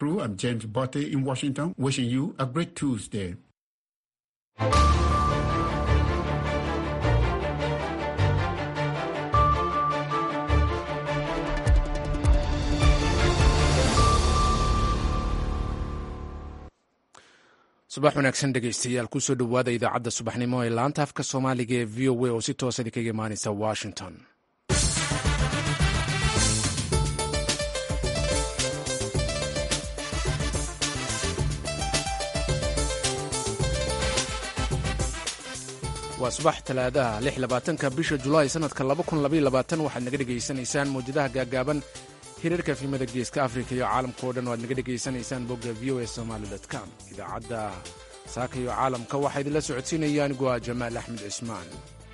Crew, I'm James Botte in Washington, wishing you a great Tuesday. subax wanaagsan dhegaystayaal kusoo dhowaada idaacadda subaxnimo ee laanta afka soomaaliga ee v o a oo si toosa idinkaga imaanaysa washington waa subax talaadaha lix labaatanka bisha julaay sanadka laba kun labaiyo labaatan waxaad naga dhegaysanaysaan mawjadaha gaagaaban hirarka fiimada geeska afrika iyo caalamka o dhan o aad naga dhegaysanaysaan bogga v o a somaali com idaacadda saaka iyo caalamka waxaa idinla socodsiinaya anigu ah jamaal axmed cismaan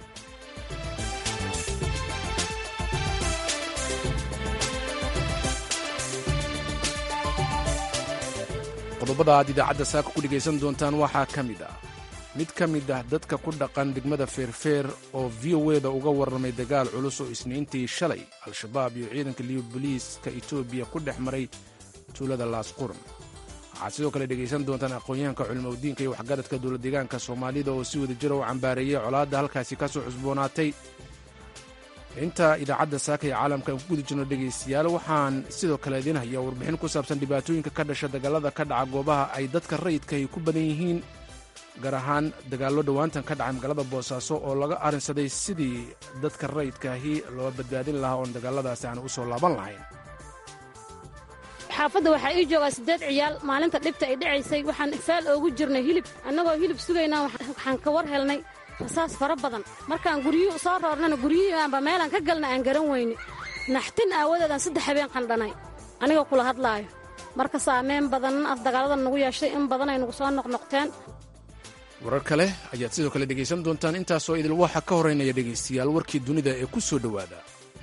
qodobada aad idaacadda saaka ku dhegaysan doontaan waxaa ka mid ah mid ka mid ah dadka ku dhaqan degmada feerfeer oo v o eda uga warramay dagaal culus oo isniintii shalay al-shabaab iyo ciidanka liyo boliiska etoobiya ku dhex maray tuulada laasquran waxaad sidoo kale dhegaysan doontaan aqoon-yahanka culimaudiinka iyo waxgaradka dowlad deegaanka soomaalida oo si wada jira u cambaareeyey colaadda halkaasi ka soo cusboonaatay inta idaacadda saaka ee caalamka aan ku guda jirno dhegaystayaal waxaan sidoo kale idiin hayaa warbixin ku saabsan dhibaatooyinka ka dhasha dagaalada ka dhaca goobaha ay dadka rayidka ay ku badan yihiin gaar ahaan dagaallo dhowaantan ka dhacay magaalada boosaaso oo laga arrinsaday sidii dadka rayidkaahi loo badbaadin lahaa oon dagaaladaasi aan u soo laaban lahayn xaafadda waxaa ii joogaa siddeed ciyaal maalinta dhibta ay dhacaysay waxaan faal oogu jirnay hilib annagoo hilib sugaynaa waxaan ka war helnay rasaas fara badan markaan guryuhu soo roornana guryihii aanba meelaan ka galna aan garan weyne naxtin aawadeedaan saddex habeen qandhanay aniga kula hadlaayo marka saameen badanna af dagaaladan nagu yeeshay in badan ay nagu soo noqnoqteen warar kale ayaad sidoo kale dhegaysan doontaan intaasoo idil waxa ka horeynaya dhegaystayaal warkii dunida ee ku soo dhowaada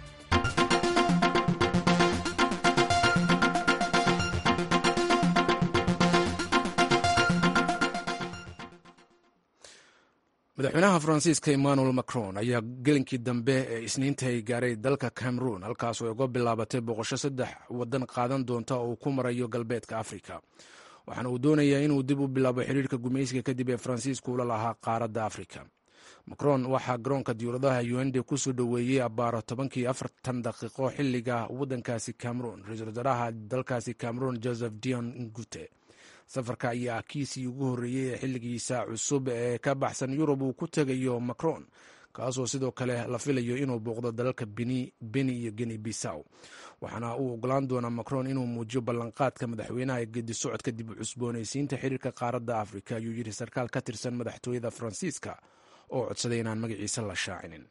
madaxweynaha faransiiska emmanuel macron ayaa gelinkii dambe ee isniinta ay gaaray dalka cameroon halkaasoo ay uga bilaabatay boqosho saddex waddan qaadan doonta oo uu ku marayo galbeedka afrika waxaana uu doonayaa inuu dib u bilaabo xiriirka gumaysiga kadib ee faransiisku ula lahaa qaaradda afrika macron waxaa garoonka diyuuradaha uende kusoo dhoweeyey abbaaro tobankii afartan daqiiqo xiliga waddankaasi cameroon ra-iisul wasaaraha dalkaasi cameroon joseph dion ngute safarka ayaa kiisii ugu horreeyey ee xilligiisa cusub ee ka baxsan yurub uu ku tegayo macron kaasoo sidoo kale la filayo inuu booqdo dalalka beni iyo geni bisaw waxaana uu ogolaan doonaa macron inuu muujiyo ballanqaadka madaxweynaha ee gedi socodka dib u cusboonaysiinta xiriirka qaaradda afrika ayuu yidhi sarkaal ka tirsan madaxtooyada faransiiska oo codsaday inaan magaciisa la shaacinin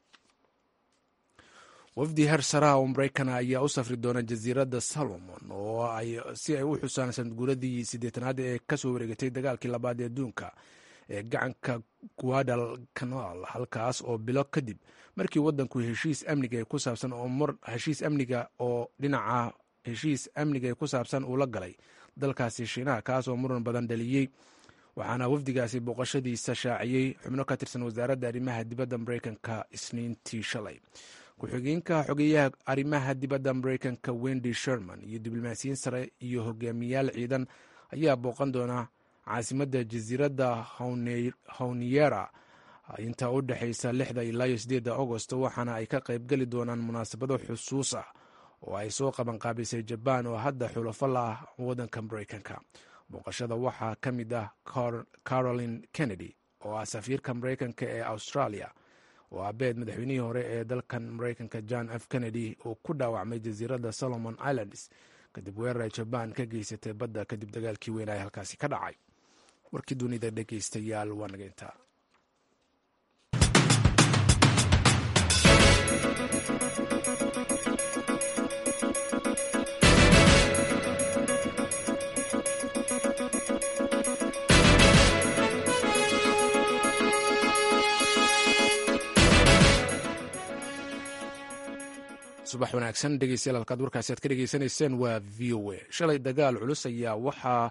wafdi heer saraha oo maraykana ayaa u safri doona jasiiradda salomon oo ay si ay u xusaan sanadguuradii siddeetanaad ee kasoo wareegatay dagaalkii labaad ee adduunka ee gacanka guadal canal halkaas oo bilo kadib markii wadanku heshiis amniga ku saabsan oo mar heshiis amniga oo dhinaca heshiis amniga ee ku saabsan uu la galay dalkaasi shiinaha kaas oo muran badan dhaliyey waxaana wafdigaasi booqashadiisa shaaciyey xubno ka tirsan wasaaradda arrimaha dibadda mareykanka isniintii shalay ku-xigeenka xogeyaha arrimaha dibadda mareykanka wendy sherman iyo diblomaasiyiin sare iyo hogaamiyaal ciidan ayaa booqan doona caasimadda jasiiradda hawniyera inta u dhexaysa lixda ilaa iyo sideedda agost waxaana ay ka qaybgeli doonaan munaasabado xusuus ah oo ay soo qabanqaabisay jabaan oo hadda xulafo la ah waddanka mareykanka booqashada waxaa ka mid ah caroline kennedy oo ah safiirka mareykanka ee australia oo aabeed madaxweynihii hore ee dalkan mareykanka john f kennedy uu ku dhaawacmay jasiiradda solomon islands kadib weerar ay jabaan ka geysatay badda kadib dagaalkii weyn ay halkaasi ka dhacay warkii dunida dhegaystayaal waa naga intaa subax wanaagsan dhegeystayaal halkaad warkaasi aad ka dhegeysanayseen waa v o a shalay dagaal culus ayaa waxaa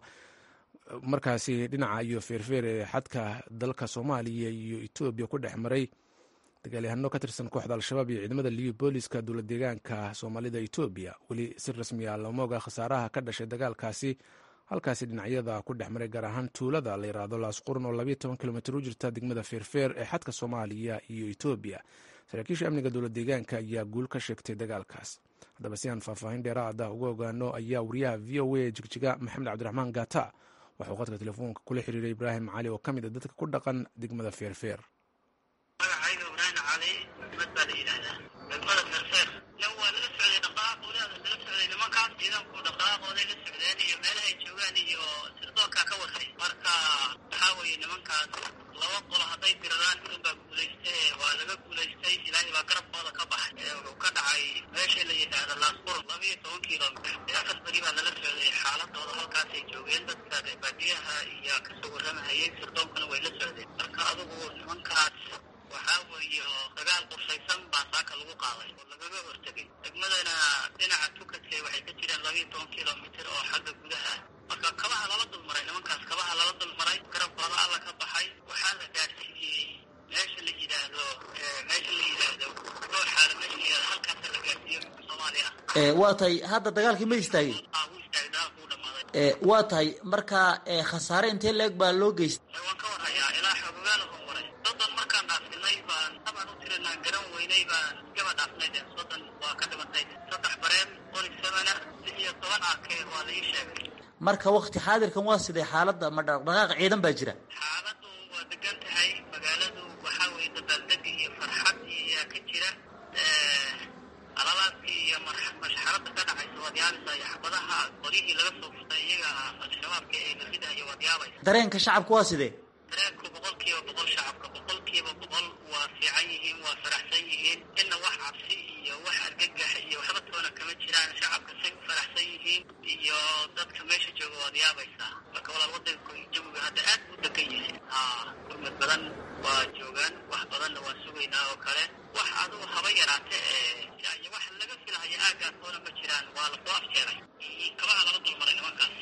markaasi dhinaca iyo feerfeer ee xadka dalka soomaaliya iyo etoobiya ku dhex maray dagaalyahano ka tirsan kooxda al-shabaab iyo ciidamada liyu booliska dowlad deegaanka soomaalida etoobiya weli si rasmiya looma oga khasaaraha ka dhashay dagaalkaasi halkaasi dhinacyada ku dhex maray gaar ahaan tuulada la yiraahdo laasqurun oo labayo toban kilomitr u jirta degmada feerfeer ee xadka soomaaliya iyo etoobiya saraakiisha amniga dowlad deegaanka ayaa guul ka sheegtay dagaalkaas haddaba si aan faahfaahin dheeraada uga ogaano ayaa wariyaha v o a jigjiga maxamed cabdiraxmaan gata waxuu qadka telefoonka kula xiriiray ibraahim cali oo ka mid a dadka ku dhaqan degmada feerfeer magacayga ibraahim cali mad baa la yidhaahdaa degmada feerfeer waa lala socday dhaqaaqoodaada lala socday nimankaas ciidanku dhaqaaqooday la socdeen iyo meelahay joogaan iyo sirdoonkaa ka warhay marka waxaa weeye nimankaas laba qolo hadday diradaan midun baa guulaystay waa laga guulaystay ilaahay baa garabkooda ka baxay wuxuu ka dhacay meesha la yidhaahda laasqur labiyo toban kilomitr afar beri baa lala socday xaaladooda halkaasay joogeen dadka baadiyaha iyo kasoo warramahayay sirdoonkana way la socdeen marka adigu nimankaas waxaa weeye dagaal qorshaysan baa saaka lagu qaaday oo lagaga hortegay degmadana dhinaca tukadka waxay ka jireen labiyo toban kilomitr oo xagga gudaha marka kabaha lala dulmaray nimankaas kabaha lala dulmaray garabkooda alla ka baxay waxaa la gaadhsiiyey meesha la yidhaahdo meesha la yidhaahdo gooxaala meesha la yidhahdo halkaasa la gaadhsiiyo soomaaliya waa tahay hadda dagaalkii ma istaagay ah wuu istaagay dagaalku u dhamaaday waa tahay marka khasaare intee leeg baa loo geystay waan ka warhayaa ilaa xogogaala hon maray soddon markaan dhaafinay baan tabaan u tirinaa garan weynay baan iskaba dhaafnay de soddon waa ka dhimatay saddex bareen qori samana lix iyo toban ake waa la ii sheegay marka wakti xaadirkan waa sidee xaaladda ma dhaqdhaqaaq ciidan baa jira xaaladu waa degan tahay magaaladu waxaa weeye dabaaldeg iyo farxad iyaa ka jira alalaadkii iyo mashxarada ka dhacaysa waad yaabaysaa iyo xabadaha qoryihii laga soo furtay iyaga al-shabaabka ee la ridahayo waad yaabaysa dareenka shacabku waa sidee dareenku boqol kiiba boqol shacabka boqol kiiba boqol waa fiican yihiin waa faraxsan yihiin inna wax cabsi iyo wax argagax iyo waxba toona kama jiraan shacabka say u faraxsan yihiin iyo dadka meesha jooga waad yaabaysaa marka walaal wadanka jawiga hadda aad u degan yahay haa gurmad badan waa joogaan wax badanna waa sugaynaa oo kale wax adugu haba yaraate ee iyo wax laga filahayo aagaas toona ma jiraan waa lasoo afjeeray kabaha lala dulmaray nimankaas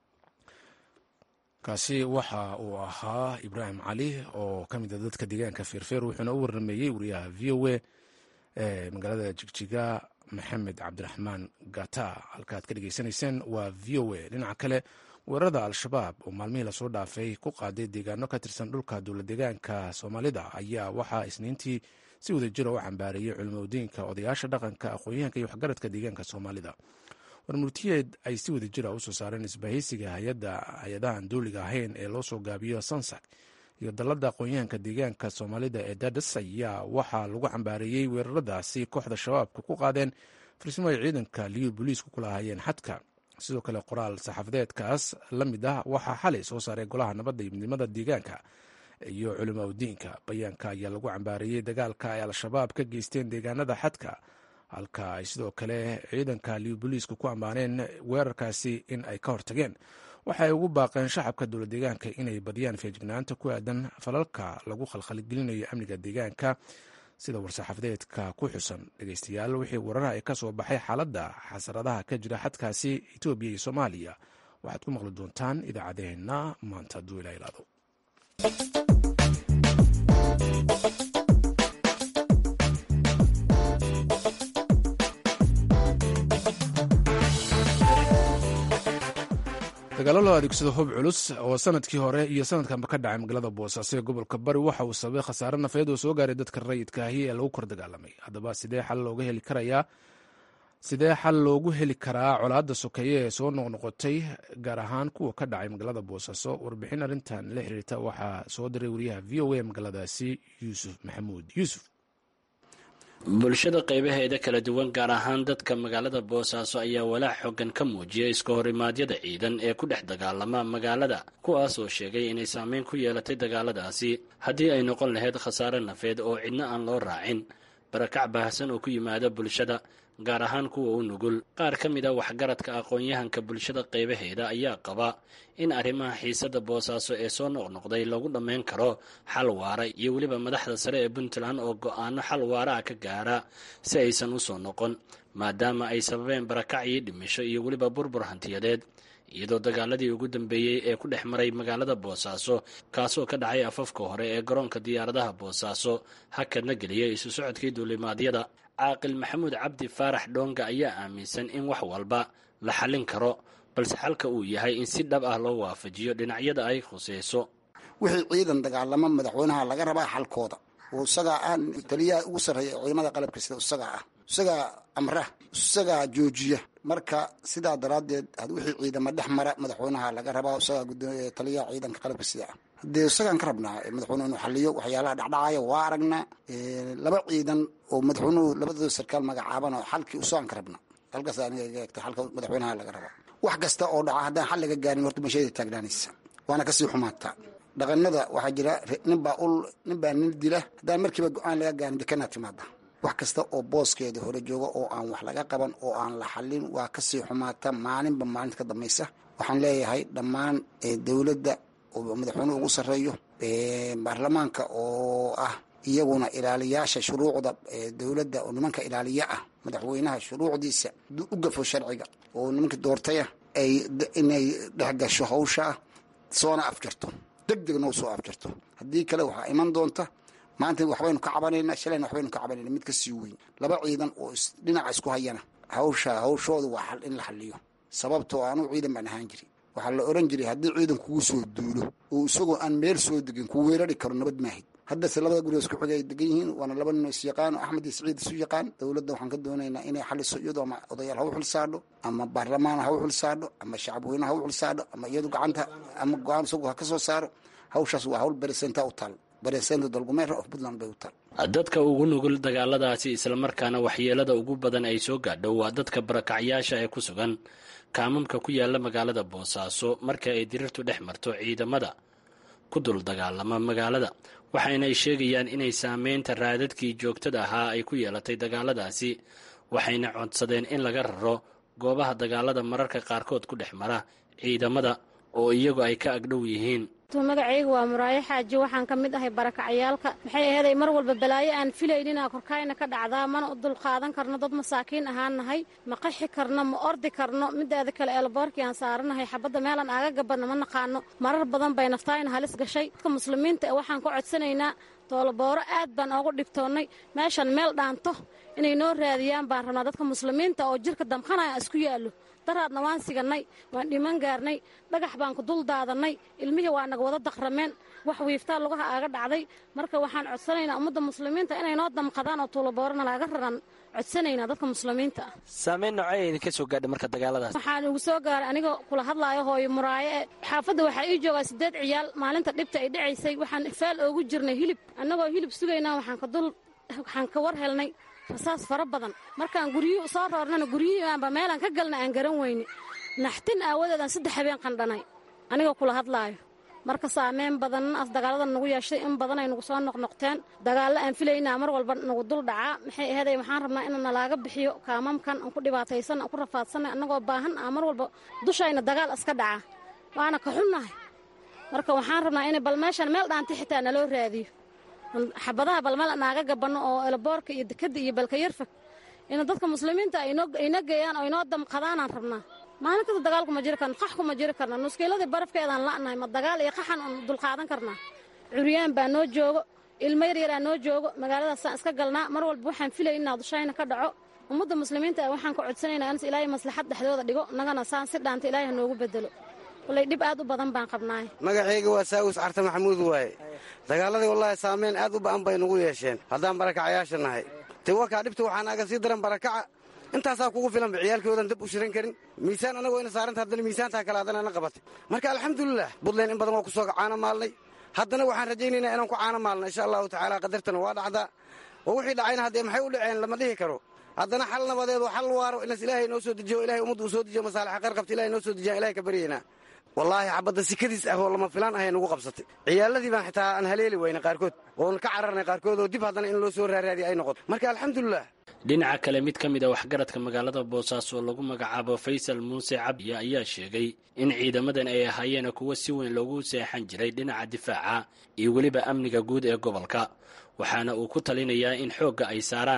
kaasi waxa uu ahaa ibraahim cali oo ka mid a dadka deegaanka feerfeer wuxuuna u warrameeyey wariyaha v o a ee magaalada jigjiga maxamed cabdiraxmaan gata halkaaad ka dhegeysanayseen waa v o a dhinaca kale weerarada al-shabaab oo maalmihii lasoo dhaafay ku qaaday deegaano ka tirsan dhulka dowlad deegaanka soomaalida ayaa waxaa isniintii si wadajira u cambaareeyey culimadiinka odayaasha dhaqanka aqoon-yahanka iyo waxgaradka deegaanka soomaalida warmurtiyeed ay si wada jira usoo saareen isbahaysiga hay-adahan dowliga ahayn ee loo soo gaabiyo sansak iyo dalladda aqoon-yahanka deegaanka soomaalida ee dadas ayaa waxaa lagu cambaareeyey weeraradaasi kooxda shabaabka ku qaadeen farsimo ay ciidanka liyu booliisku ku lahaayeen xadka sidoo kale qoraal saxaafadeedkaas la mid ah waxaa xalay soo saaray golaha nabadda iyo midnimada deegaanka iyo culimo udiinka bayaanka ayaa lagu cambaareeyey dagaalka ay al-shabaab ka geysteen deegaanada xadka halka ay sidoo kale ciidanka liyu booliisku ku ammaaneen weerarkaasi in ay ka hortageen waxay ugu baaqeen shacabka dowlad deegaanka inay badiyaan feejignaanta ku aadan falalka lagu khalkhalgelinayo amniga deegaanka sida war-saxaafadeedka ku xusan dhegeystayaal wixii wararaha ay ka soo baxay xaaladda xasaradaha ka jira xadkaasi etoobiya iyo soomaaliya waxaad ku maqli doontaan idaacaddeenna maanta hadduu ilaa ilaado dagaalo loo adeegsado hub culus oo sanadkii hore iyo sanadkanba ka dhacay magaalada boosaaso ee gobolka bari waxa uu sababay khasaare nafeed oo soo gaaray dadka rayidka ahi ee lagu kor dagaalamay haddaba sidee xal looga heli karayaa sidee xal loogu heli karaa colaadda sokeeye ee soo noqnoqotay gaar ahaan kuwa ka dhacay magaalada boosaaso warbixin arrintan la xiriirta waxaa soo diray wariyaha v o a magaaladaasi yuusuf maxamuud yuusuf bulshada qaybaheeda kala duwan gaar ahaan dadka magaalada boosaaso ayaa walaac xoogan ka muujiyay iska horimaadyada ciidan ee ku dhex dagaalama magaalada kuwaas oo sheegay inay saameyn ku yeelatay dagaaladaasi haddii ay noqon lahayd khasaare nafeed oo cidna aan loo raacin barakac baahsan oo ku yimaada bulshada gaar ahaan kuwa u nugul qaar ka mid a waxgaradka aqoon-yahanka bulshada qaybaheeda ayaa qaba in arrimaha xiisada boosaaso ee soo noqnoqday lagu dhammayn karo xal waara iyo weliba madaxda sare ee puntland oo go-aano xal waaraha ka gaara si aysan u soo noqon maadaama ay sababeen barakac iyo dhimisho iyo weliba burbur hantiyadeed iyadoo dagaaladii ugu dambeeyey ee ku dhex maray magaalada boosaaso kaasoo ka dhacay afafka hore ee garoonka diyaaradaha boosaaso hakadna geliyay isu socodkii duulimaadyada caaqil maxamuud cabdi faarax dhoonga ayaa aaminsan in wax walba la xallin karo balse xalka uu yahay in si dhab ah loo waafajiyo dhinacyada ay khuseyso wixii ciidan dagaalamo madaxweynaha laga rabaa xalkooda oo isagaa ah taliyaha ugu sarreeya ciidamada qalabka sida isagaa ah isagaa amra isagaa joojiya marka sidaa daraaddeed wixii ciidama dhex mara madaxweynaha laga rabaa isagaa taliyaha ciidanka qalabka sida ah dee isagaan ka rabnaa madaxweynuhu inuu xaliyo waxyaalaha dhacdhacaya waa aragnaa laba ciidan oo madaxweynuhu labadooda sarkaal magacaaban oo xalkii usagaan ka rabnaa halkaas aniga iga egta xalka madaxweynaha laga rabaa wax kasta oo dhaca haddaan xal laga gaarin horta masheeda taagnaanaysa waana kasii xumaataa dhaqanada waxaa jira ninbaa ul ninbaa nin dila haddaan markiiba go-aan laga gaarin dekanaa timaada wax kasta oo booskeeda hore jooga oo aan wax laga qaban oo aan la xalin waa kasii xumaata maalinba maalinta ka dambaysa waxaan leeyahay dhammaan dowladda oo madaxweynuhu ugu sarreeyo baarlamaanka oo ah iyaguna ilaaliyaasha shuruucda dowladda oo nimanka ilaaliya ah madaxweynaha shuruucdiisa u gafo sharciga oo nimanka doortaya ay inay dhex gasho hawshaa soona afjarto deg degna u soo afjarto haddii kale waxaa iman doonta maanta waxbaynu ka cabanayna shalayna waxbaynu ka cabanayna mid ka sii weyn laba ciidan oo dhinaca isku hayana hawsha hawshooda waa xal in la xaliyo sababtoo anuu ciidan baan ahaan jiri waxaa la oran jiray haddii ciidan kugu soo duulo oo isagoo aan meel soo degin ku weerari karo nabad maahid haddase labada guriga isku xigay ay degan yihiin waana laba nin is yaqaan oo axmed iyo saciid isu yaqaan dowladda waxaan ka doonaynaa inay xaliso iyadoo ama odayaal ha u xilsaadho ama baarlamaan ha u xilsaadho ama shacabweyne ha u xilsaadho ama iyadu gacanta ama go-aan isagu ha ka soo saaro hawshaas waa hawl beresenta u taal beresenta dalgumeera of puntland bay u taal dadka ugu nugul dagaaladaasi islamarkaana waxyeelada ugu badan ay soo gaadho waa dadka barakacyaasha ee ku sugan kaamamka ku yaala magaalada boosaaso marka ay dirirtu dhex marto ciidamada ku dul dagaalama magaalada waxayna ay sheegayaan inay saameynta raadadkii joogtada ahaa ay ku yeelatay dagaaladaasi waxayna codsadeen in laga raro goobaha dagaalada mararka qaarkood ku dhex mara ciidamada oo iyagu ay ka agdhow yihiin magacayga waa muraayo xaaji waxaan ka mid ahay barakacyaalka maxay aheeday mar walba balaayo aan filaynina korkaayna ka dhacdaa mana u dulqaadan karno dad masaakiin ahaan nahay ma qaxi karno ma ordi karno midaada kale eelboorkii aan saaranahay xabadda meelaan aaga gabanno ma naqaano marar badan bay naftaayna halis gashay dadka muslimiinta ee waxaan ka codsanaynaa toolobooro aad baan oogu dhibtoonnay meeshan meel dhaanto inay noo raadiyaan baan rabnaa dadka muslimiinta oo jirka damqanaya isku yaallo daraadna waan sigannay waan dhiman gaarnay dhagax baan ku dul daadannay ilmihii waa naga wada daqrameen wax wiiftaa lugaha aaga dhacday marka waxaan codsanaynaa ummadda muslimiinta inay noo damqadaan oo tuulaboorana laaga raran codsanaynaa dadka muslimiinta ah saameyn noocee idinka soo gaadha marka dagaaladaas waxaan igu soo gaaray aniga kula hadlaayo hooyo muraayo e xaafadda waxaa ii joogaa siddeed ciyaal maalinta dhibta ay dhacaysay waxaan faal oogu jirnay hilib annagoo hilib sugaynaa waxaan ka dul waxaan ka war helnay rasaas fara badan markaan guryuhu soo roornana guryihii aanba meelaan ka galna aan garan weyne naxtin aawadeed aan saddex habeen qandhanay anigoo kula hadlaayo marka saameyn badan as dagaalada nagu yeeshay in badan ay nagu soo noqnoqteen dagaallo aan filaynaa mar walba nagu dul dhacaa maxay aheeday waxaan rabnaa in nalaaga bixiyo kaamamkan aan ku dhibaataysan aan ku rafaadsanay annagoo baahan ah mar walba dushayna dagaal iska dhaca waana ka xunnahay marka waxaan rabnaa in bal meeshan meel dhaanti xitaa naloo raadiyo xabadaha balmeel naaga gabanno oo elaboorka iyo dekadda iyo balka yarfag in dadka muslimiinta ayna geeyaan oo inoo damqadaanaan rabnaa maalin kasta dagaalku ma jiri karno qaxku ma jiri karna nuskiiladii barafkeedaan la'nahay ma dagaal iyo qaxan un dulqaadan karnaa curyaan baa noo joogo ilmo yaryaraa noo joogo magaaladaasaan iska galnaa mar walba waxaan filaynaa dushayna ka dhaco ummadda muslimiinta waxaan ka codsanaynaa ins ilaahay maslaxad dhexdooda dhigo innagana saan si dhaanta ilaahay ha noogu bedelo wallay dhib aad u badan baan qabnaay magacayga waa saawis carte maxamuud waaye dagaaladii wallaahi saameyn aad u ba'an bay nugu yeesheen haddaan barakacayaasha nahay te wakaa dhibta waxaa naaga sii daran barakaca intaasaa kugu filanba ciyaalkoodan dab u shiran karin miisaan anagoo ina saaranta haddana miisaantaa kale haddana na qabatay marka alxamdulilah buntland in badan waa ku soo caano maalnay haddana waxaan rajaynaynaa inaan ku caano maalno insha allahu tacaala qadartana waa dhacdaa oo wixii dhacayna haddee maxay u dhaceen lama dhihi karo haddana xal nabadeed oo xal waaro inas ilaahay noo soo dejiyo ilahay ummaddu uu soo dejiyo masaalixa khayr qabta ilahay noo soo dejiyaan ilahay ka baryaynaa wallaahi xabadda sikadiis ah oo lama filaan ahay nugu qabsatay ciyaaladii baan xitaa aan haleeli wayna qaarkood oon ka cararnay qaarkood oo dib haddana in loo soo raaraadiya ay noqoto marka alxamdulilah dhinaca kale mid ka mid a waxgaradka magaalada boosaaso oo lagu magacaabo faysal muuse cabdiya ayaa sheegay in ciidamadan ay ahaayeen kuwo si weyn loogu seexan jiray dhinaca difaaca iyo weliba amniga guud ee gobolka waxaana uu ku talinayaa in xoogga ay saaraan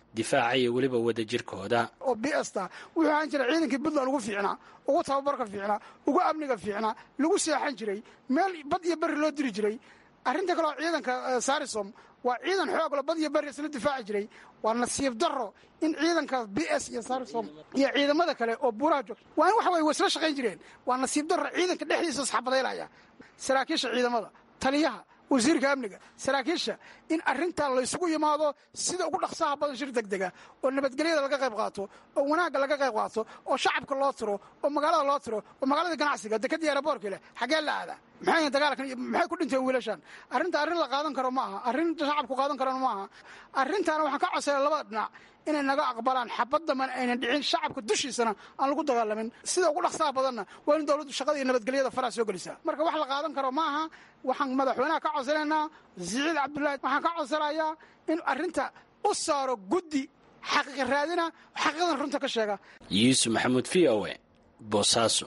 difaaca iyo weliba wadajirkooda oo b sta wuxuu ahaan jiray ciidankii puntland ugu fiicnaa ugu tababarka fiicnaa ugu amniga fiicnaa lagu seexan jiray meel bad iyo berri loo diri jiray arrinta kaleoo ciidanka sarisom waa ciidan xoogla bad iyo berri isla difaaci jiray waa nasiib daro in ciidanka b s iyo sarisom iyo ciidamada kale oo buuraha joog waa in waxa weye way isla shaqayn jireen waa nasiib daro ciidanka dhexdiisa isxabadaylaya saraakiisha ciidamada taliyaha wasiirka amniga saraakiisha in arrintaa laysugu yimaado sida ugu dhaqsaha badan shir degdega oo nabadgelyada laga qayb qaato oo wanaagga laga qayb qaato oo shacabka loo tiro oo magaalada loo tiro oo magaalada ganacsiga dekadii aeroboorka leh xaggee la aadaa maxay dagaalkan maxay ku dhinteen wiilashan arrinta arrin la qaadan karo ma aha arrin shacabku qaadan karona ma aha arrintaana waxaan ka codsaya labada dhinac inay naga aqbalaan xabaddaman aynan dhicin shacabka dushiisana aan lagu dagaalamin sida ugu dhaqsaha badanna waa in dowladdu shaqada iyo nabadgelyada faraa soo gelisaa marka wax la qaadan karo ma aha waxaan madaxweynaha ka codsanaynaa siciid cabdullaahi waxaan ka codsanayaa in arrinta u saaro guddi xaqiiqa raadina xaqiiqadan runta ka sheega yuusuf maxamuud v o e boosaaso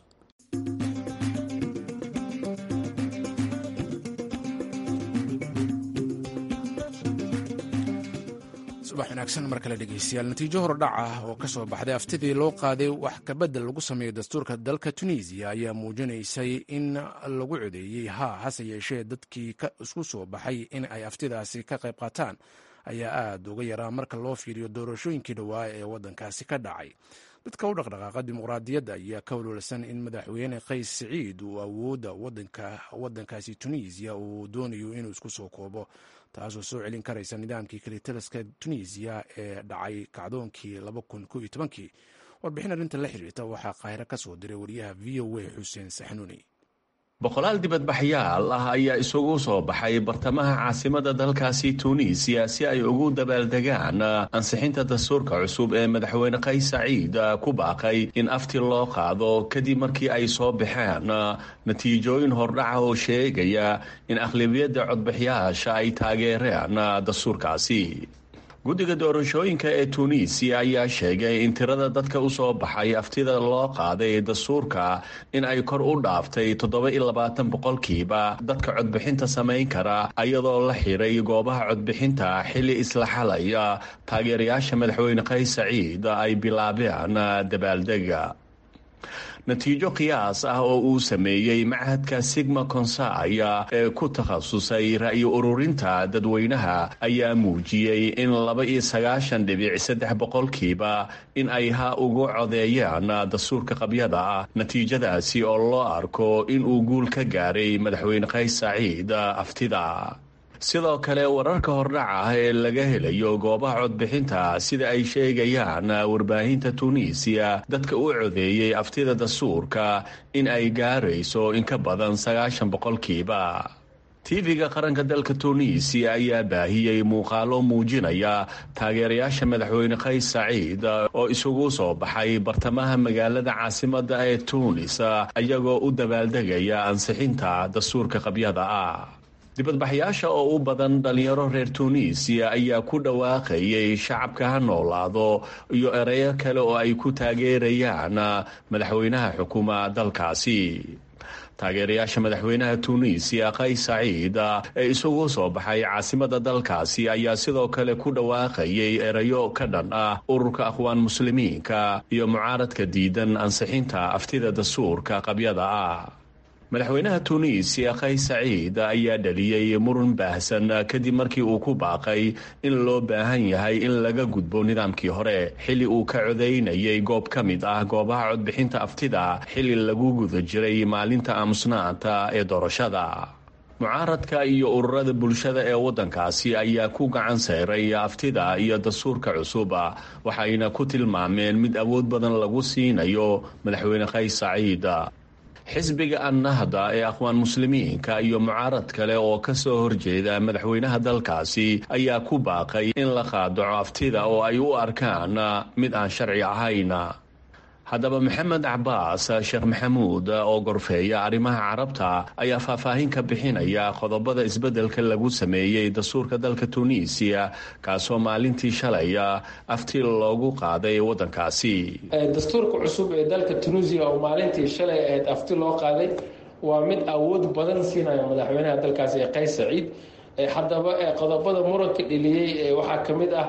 subax wanaagsan mar kale dhegeystayaal natiijo hordhac ah oo ka soo baxday aftidii loo qaaday wax kabedel lagu sameeyo dastuurka dalka tunisiya ayaa muujinaysay in lagu codeeyey haa hase yeeshee dadkii isku soo baxay in ay aftidaasi ka qayb qaataan ayaa aad uga yaraa marka loo fiiriyo doorashooyinkii dhowaa ee waddankaasi ka dhacay dadka u dhaqdhaqaaqa dimuqraadiyadda ayaa ka walwalsan in madaxweyne qays siciid uu awoodda waddankaasi tunisiya uu doonayo inuu isku soo koobo taasoo soo celin karaysa nidaamkii kalitaliska tunisiya ee dhacay kacdoonkii kii warbixin arrinta la xiriirta waxaa qaahiro ka soo diray wariyaha v o a xuseen saxnuuni boqolaal dibadbaxyaal ah ayaa isugu soo baxay bartamaha caasimada dalkaasi tuuniisiya si ay ugu dabaaldegaan ansixinta dastuurka cusub ee madaxweyne qays saciid ku baaqay in afti loo qaado kadib markii ay soo baxeen natiijooyin hordhaca oo sheegaya in aqlabiyadda codbixiyaasha ay taageereen dastuurkaasi guddiga doorashooyinka ee tuuniisiya ayaa sheegay in tirada dadka u soo baxay aftida loo qaaday dastuurka in ay kor u dhaaftay toddoba-iyo labaatan boqolkiiba dadka codbixinta samayn kara iyadoo la xiray goobaha codbixinta xilli isla xalaya taageerayaasha madaxweyne qays saciid ay bilaabeen dabaaldega natiijo qiyaas ah oo uu sameeyey machadka sigma consaya ee ku takhasusay ra'yi ururinta dadweynaha ayaa muujiyey in laba iyo sagaashan dhibic saddex boqolkiiba in ay ha ugu codeeyaan dastuurka qabyada ah natiijadaasi oo loo arko in uu guul ka gaaray madaxweyne qays saciid aftida sidoo kale wararka hordhaca ah ee laga helayo goobaha codbixinta sida ay sheegayaan warbaahinta tuuniisiya dadka u codeeyey aftida dastuurka in ay gaarayso in ka badan sagaashan boqolkiiba tv-ga qaranka dalka tuuniisiya ayaa baahiyey muuqaalo muujinaya taageerayaasha madaxweyne qays saciid oo isugu soo baxay bartamaha magaalada caasimada ee tuunis iyagoo u dabaaldegaya ansixinta dastuurka qabyada ah dibadbaxyaasha oo u badan dhalinyaro reer tuuniisiya ayaa ku dhawaaqayay shacabka ha noolaado iyo ereyo kale oo ay ku taageerayaan madaxweynaha xukuma dalkaasi taageerayaasha madaxweynaha tuuniisiya qays saciid ee isugu soo baxay caasimada dalkaasi ayaa sidoo kale ku dhawaaqayay erayo ka dhan ah ururka aqwaan muslimiinka iyo mucaaradka diidan ansixinta aftida dastuurka qabyada ah madaxweynaha tuuniisiya qays saciid ayaa dhaliyey muran baahsan kadib markii uu ku baaqay in loo baahan yahay in laga gudbo nidaamkii hore xilli uu ka codaynayay goob ka mid ah goobaha codbixinta aftida xilli lagu guda jiray maalinta aamusnaanta ee doorashada mucaaradka iyo ururada bulshada ee waddankaasi ayaa ku gacan sayray aftida iyo dastuurka cusub waxayna ku tilmaameen mid awood badan lagu siinayo madaxweyne qays saciid xisbiga annahda ee aqwaan muslimiinka iyo mucaarad kale oo ka soo horjeeda madaxweynaha dalkaasi ayaa ku baaqay in la qaadaco aftida oo ay u arkaan mid aan sharci ahayn haddaba maxamed cabaas sheekh maxamuud oo gorfeeya arrimaha carabta ayaa faahfaahin ka bixinaya qodobada isbeddelka lagu sameeyey dastuurka dalka tuuniisiya kaasoo maalintii shalaya afti loogu qaaday waddankaasi dastuurka cusub ee dalka tunuusiya oo maalintii shalay ahayd afti loo qaaday waa mid awood badan siinaya madaxweynaha dalkaasi ee qays saciid haddaba qodobada muranka dheliyey waxaa ka mid ah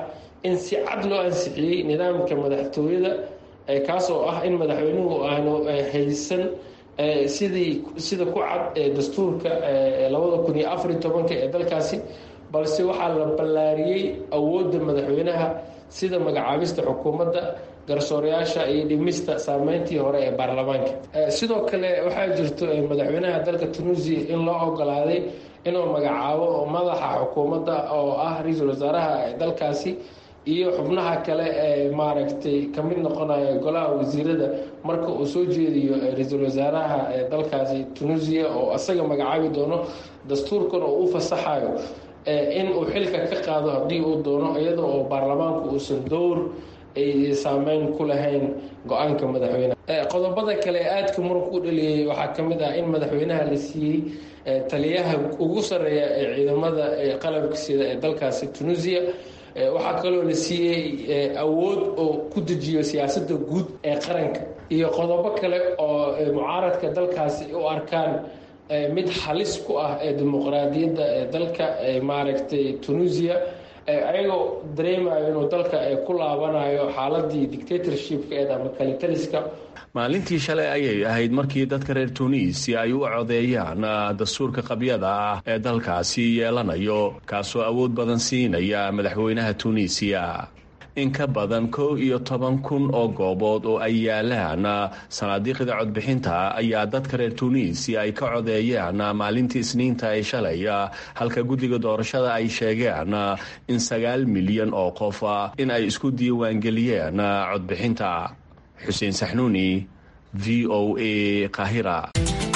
in si cad loo ansixiyey nidaamka madaxtooyada kaas oo ah in madaxweynuhu aanu haysan sidii sida ku cad ee dastuurka labada kun iyo afariyo tobanka ee dalkaasi balse waxaa la ballaariyey awoodda madaxweynaha sida magacaabista xukuumadda garsoorayaasha iyo dhimista saameyntii hore ee baarlamaanka sidoo kale waxaa jirto madaxweynaha dalka tunuusiya in loo ogolaaday inuu magacaabo madaxa xukuumadda oo ah ra-iisul wasaaraha dalkaasi iyo xubnaha kale ee maaragtay ka mid noqonaya golaha wasiirada marka uu soo jeediyo ra-iisul wasaaraha dalkaasi tunuusiya oo isaga magacaabi doono dastuurkan oo u fasaxayo in uu xilka ka qaado haddii uu doono iyada oo baarlamaanku uusan dowr ay saameyn ku lahayn go-aanka madaxweyneha qodobada kale ee aadka muranka u dhaliyey waxaa ka mid ah in madaxweynaha la siiyey taliyaha ugu sarreeya ee ciidamada qalabka sida ee dalkaasi tunuusiya waxaa kaloo la siiyey awood oo ku dejiyo siyaasadda guud ee qaranka iyo qodobo kale oo mucaaradka dalkaasi u arkaan mid halis ku ah ee dimuqraadiyadda ee dalka maaragtay tunuusiya ayagoo dareemayo inuu dalka ku laabanayo xaaladii dictatorshipka ama kalitaliska maalintii shalay ayay ahayd markii dadka reer tunisia ay u codeeyaan dastuurka qabyada ah ee dalkaasi yeelanayo kaasoo awood badan siinaya madaxweynaha tunisiya in ka badan kow iyo toban kun oo goobood oo ay yaalaan sanaadiiqda codbixinta ayaa dadka reer tunisiya ay ka codeeyeen maalintii isniinta ee shalay halka guddiga doorashada ay sheegeen in sagaal milyan oo qof in ay isku diiwaangeliyeen codbixinta xuseen saxnuuni v o a kahira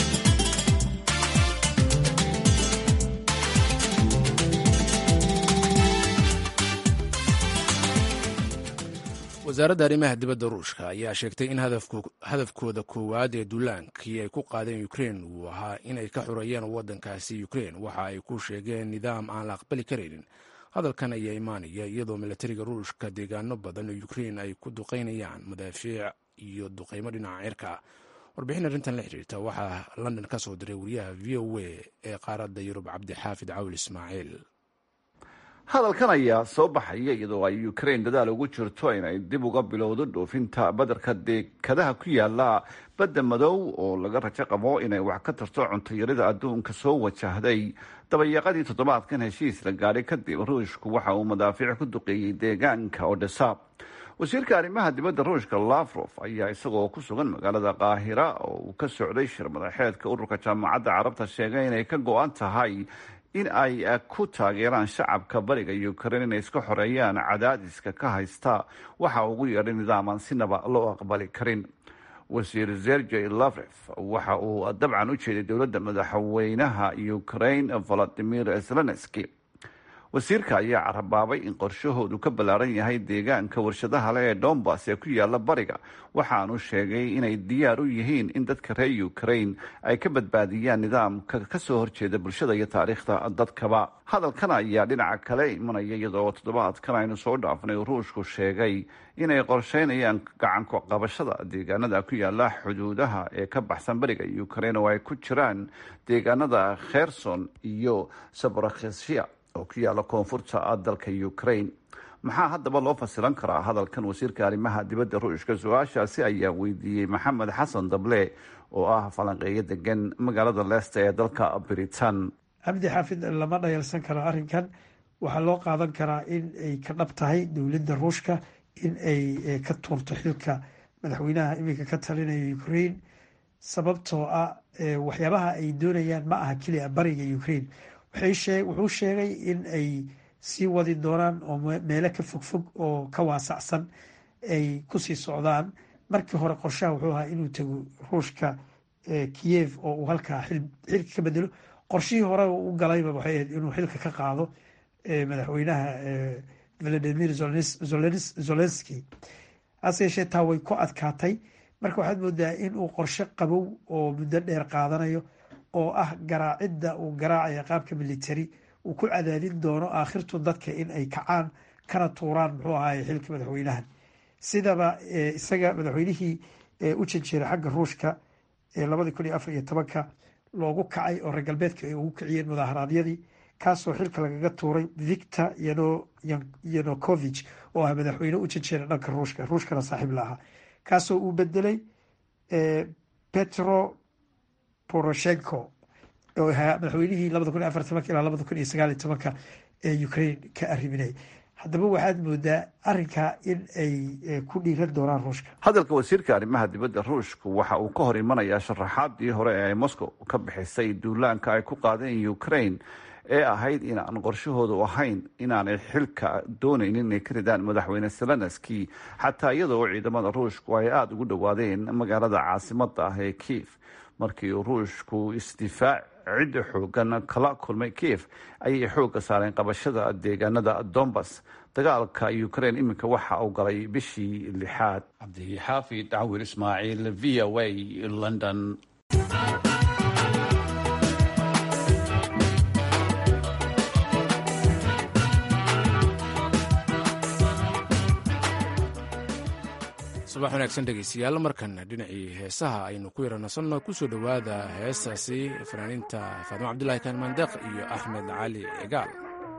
wasaaradda arrimaha dibadda ruushka ayaa sheegtay in hadafkooda koowaad ee duulaankii ay ku qaadeen ukrein uu ahaa inay ka xureeyeen waddankaasi ukrein waxa ay ku sheegeen nidaam aan la aqbali karaynin hadalkan ayaa imaanaya iyadoo milatariga ruushka deegaano badan oo ukrein ay ku duqaynayaan madaafiic iyo duqaymo dhinaca cirka warbixin arrintan la xiriirta waxaa london ka soo diray wariyaha v o a ee qaaradda yurub cabdixaafid cawl ismaaciil hadalkan ayaa soo baxaya iyadoo ay ukrain dadaal ugu jirto inay dib uga bilowdo dhoofinta badarka deekadaha ku yaala badda madow oo laga rajo qabo inay wax ka tarto cuntayarida adduunka soo wajahday dabayaaqadii toddobaadkan heshiis la gaadhay kadib ruushku waxa uu madaafiic ku duqeeyey deegaanka odesa wasiirka arrimaha dibadda ruushka lafrof ayaa isagoo ku sugan magaalada qaahira oo uu ka socday shir madaxeedka ururka jaamacadda carabta sheegay inay ka go-an tahay in ay ku taageeraan shacabka bariga ukrain inay iska xoreeyaan cadaadiska ka haysta waxa ugu yeedhay nidaam aan sinaba loo aqbali karin wasiir zergey lavref waxa uu dabcan u jeeday dowladda madaxweynaha ukrain valadimir zelenski wasiirka ayaa carabaabay in qorshahoodu ka ballaaran yahay deegaanka warshadaha leh ee dombas ee ku yaala bariga waxaanu sheegay inay diyaar u yihiin in dadka reer ukrain ay ka badbaadiyaan nidaamka kasoo horjeeda bulshada iyo taariikhda dadkaba hadalkan ayaa dhinaca kale imanaya iyadoo toddobaadkan aynu soo dhaafnay ruushku sheegay inay qorsheynayaan gacanku qabashada deegaanada ku yaala xuduudaha ee ka baxsan bariga ukrain oo ay ku jiraan deegaanada kherson iyo sabrakhesia oo ku yaala koonfurta dalka ukrain maxaa haddaba loo fasilan karaa hadalkan wasiirka arrimaha dibadda ruushka su-aashaasi ayaa weydiiyey maxamed xasan dable oo ah falanqeeyo degan magaalada leesta ee dalka britain cabdi xaafid lama dhayalsan karo arrinkan waxaa loo qaadan karaa in ay ka dhab tahay dowladda ruushka in ay ka tuurto xilka madaxweynaha iminka ka talinaya ukrain sababtoo ah waxyaabaha ay doonayaan ma aha keliya bariga ukrain wuxuu sheegay in ay sii wadi doonaan oo meelo ka fogfog oo ka waasacsan ay kusii socdaan markii hore qorshaha wuxuu ahaa inuu tago ruushka kiyev oo uu halkaa xilka ka bedelo qorshihii hore u galayba waxay ahayd inuu xilka ka qaado madaxweynaha valadimir zolenski hase yeeshee taa way ku adkaatay marka waxaad moodaa in uu qorshe qabow oo muddo dheer qaadanayo oo ah garaacidda uu garaacaya qaabka military uu ku cadaadin doono aakhirtu dadka in ay kacaan kana tuuraan muxuu ahaay xilka madaxweynahan sidaba isaga madaxweynihii u janjeeray xagga ruushka ee labadii kun iyo afar iyo tobanka loogu kacay oo reer galbeedka ay ugu kiciyeen mudaaharaadyadii kaasoo xilka lagaga tuuray victor yanukovich oo ah madaxweyne u janjeera dhanka ruushka ruushkana saaxiib la ahaa kaasoo uu bedelay petro poroshenko oo ahaa madaxweynihii labada kun iyo afar tobanka ilaa labada kun iyo sagaal iyo tobanka ee ukraine ka arriminay haddaba waxaad moodaa arrinkaa in ay ku dhiiran doonaan ruushka hadalka wasiirka arrimaha dibadda ruushku waxa uu ka hor imanayaa sharaxaadii hore ee ay moscow ka bixisay duulaanka ay ku qaadeen ukraine ee ahayd in aan qorshahoodu ahayn inaanay xilka doonaynin inay ka ridaan madaxweyne zelenski xataa iyadoo ciidamada ruushku ay aada ugu dhowaadeen magaalada caasimada ah ee kiev markii uu ruushku isdifaac cidda xoogan kala kulmay kiev ayay xoogga saareen qabashada deegaanada dombas dagaalka ukraine iminka waxa uu galay bishii lixaad cabdixaafid cawir ismaaciil v o a london subax wanaagsan dhegeystayaal markana dhinacii heesaha aynu ku yaranasanno kusoo dhowaada heestaasi fanaaniinta faadimo cabdulahi kaan mandeeq iyo axmed cali cigaal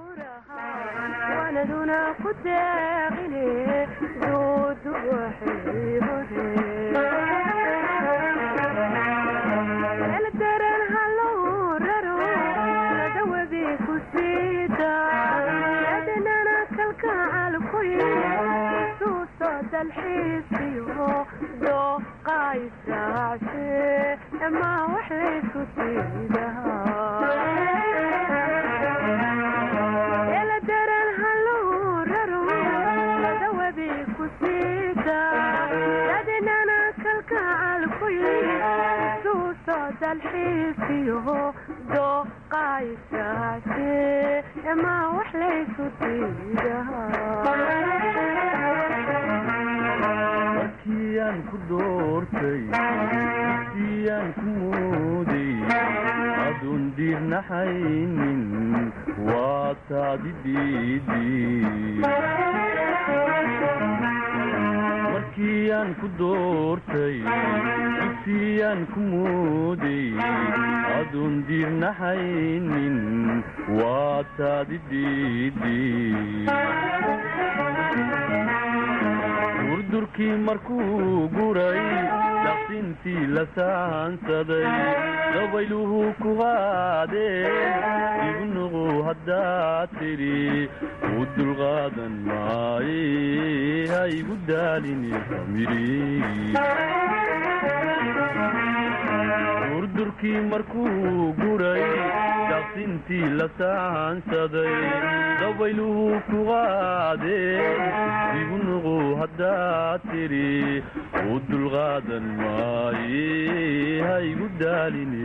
markiyan ku doortay siyan ku mooday adun diirnaxaynin waa taadi markiyan ku doortay siyan ku mooday adun diirnaxaynin waa taadi durdurkii markuu guray daqsintii la saansaday dabayluhu ku qaadeen ibnuqu haddaad tidhi u dulqaadan maaye ha igu daalini durdurkii markuu guray daqsintii la saansaday dabayluhu ku qaadeen ibnuqu haddaad tidhi u dulqaadan maaye ha igu daalini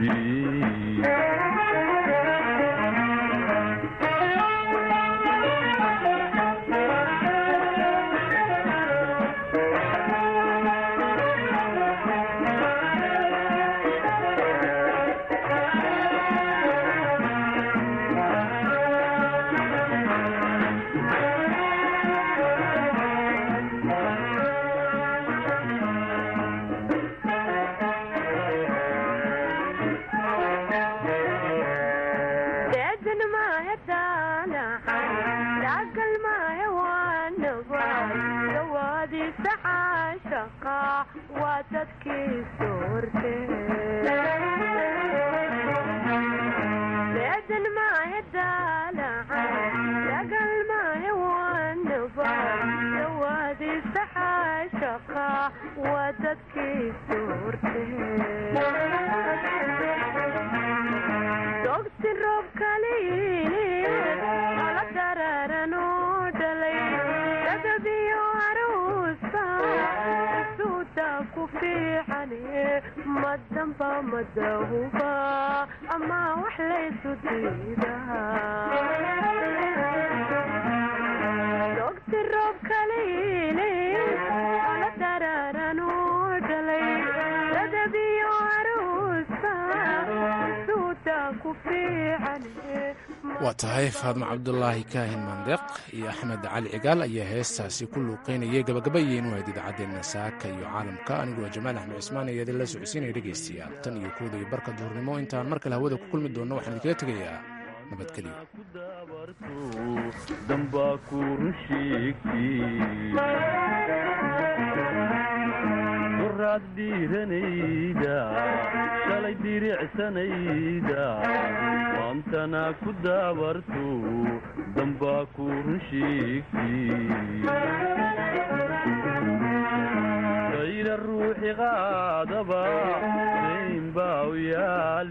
waa tahay faadmo cabdulaahi kaahin mandeeq iyo axmed cali cigaal ayaa heestaasi ku luuqeynayay gabagabayeen wahayd idaacaddeena saaka iyo caalamka aniguwa jamaal axmed cismaan ayaa idinla socodsiinaya dhegaystayaal tan iyo kooda iyo barka duhurnimo intaan mar kale hawada ku kulmi doonno waxaan idinkaga tegayaa nabadgelyo dambaa ku run sheegtay duraad dhiiranayda shalay diricsanayda maantana ku daabarto dambaa ku run sheegtay kayra ruuxi qaadaba sayn baa u yaal